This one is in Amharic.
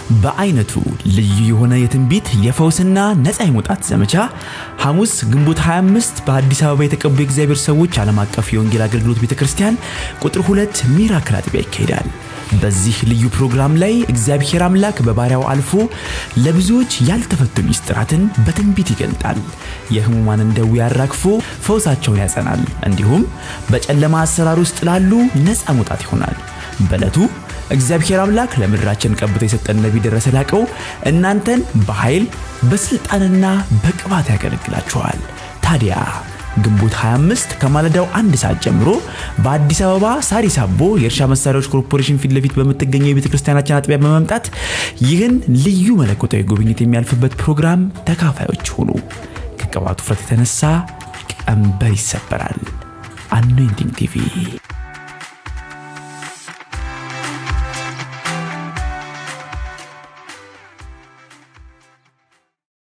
በአይነቱ ልዩ የሆነ የትንቢት የፈውስና ነፃ የመውጣት ዘመቻ ሐሙስ ግንቦት 25 በአዲስ አበባ የተቀቡ የእግዚአብሔር ሰዎች ዓለም አቀፍ የወንጌል አገልግሎት ቤተ ክርስቲያን ቁጥር ሁለት ሚራክል አጥቢያ ይካሄዳል። በዚህ ልዩ ፕሮግራም ላይ እግዚአብሔር አምላክ በባሪያው አልፎ ለብዙዎች ያልተፈቱ ሚስጥራትን በትንቢት ይገልጣል። የህሙማንን ደዌ ያራግፎ ፈውሳቸውን ያጸናል። እንዲሁም በጨለማ አሰራር ውስጥ ላሉ ነፃ መውጣት ይሆናል። በዕለቱ እግዚአብሔር አምላክ ለምድራችን ቀብቶ የሰጠን ነቢይ ደረሰ ላቀው እናንተን በኃይል በስልጣንና በቅባት ያገለግላችኋል። ታዲያ ግንቦት 25 ከማለዳው አንድ ሰዓት ጀምሮ በአዲስ አበባ ሳሪስ አቦ የእርሻ መሳሪያዎች ኮርፖሬሽን ፊት ለፊት በምትገኘው የቤተ ክርስቲያናችን አጥቢያ በመምጣት ይህን ልዩ መለኮታዊ ጉብኝት የሚያልፍበት ፕሮግራም ተካፋዮች ሁኑ። ከቅባቱ ፍረት የተነሳ ቀንበር ይሰበራል። አኖይንቲንግ ቲቪ